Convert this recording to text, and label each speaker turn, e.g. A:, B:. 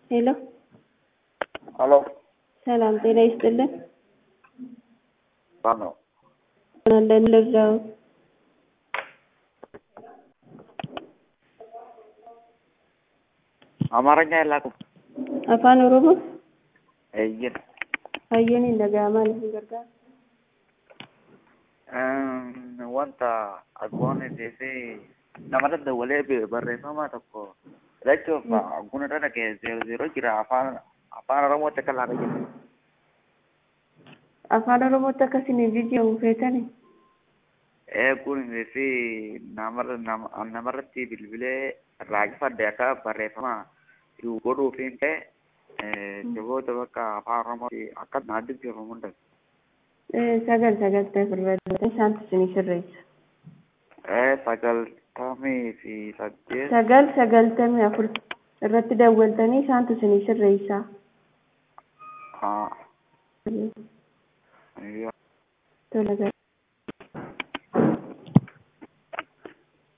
A: ሄሎ
B: ሄሎ
A: ሰላም ጤና ይስጥልን።
B: ማን ነው?
A: አለን ልርዳው?
B: አማርኛ የላኩም።
A: afaan oromoo
B: Eeyyin.
A: hayyoon hin dhaga'amaa hin gargaaru.
B: Wanta aggoonni fi nama daddawalee barreeffama tokko filachuuf aggoon irra dhagee zeero zeero jira afaan afaan oromootti akka laata jira.
A: afaan oromootti akkasiin jijjiiramu feetani
B: Eeguun fi namarratti bilbilee raajifadde akka barreeffama godhuufiin ta'e jiboota bakka afaan oromootti akka naa dubbifamuu hin
A: sagal sagaltee firbaadota isaantu isinii sirreessa.
B: sagaltamii fi saddeet
A: sagal sagaltamii afur irratti dawwaltanii isaantu isinii sirreessa.
B: haa
A: tola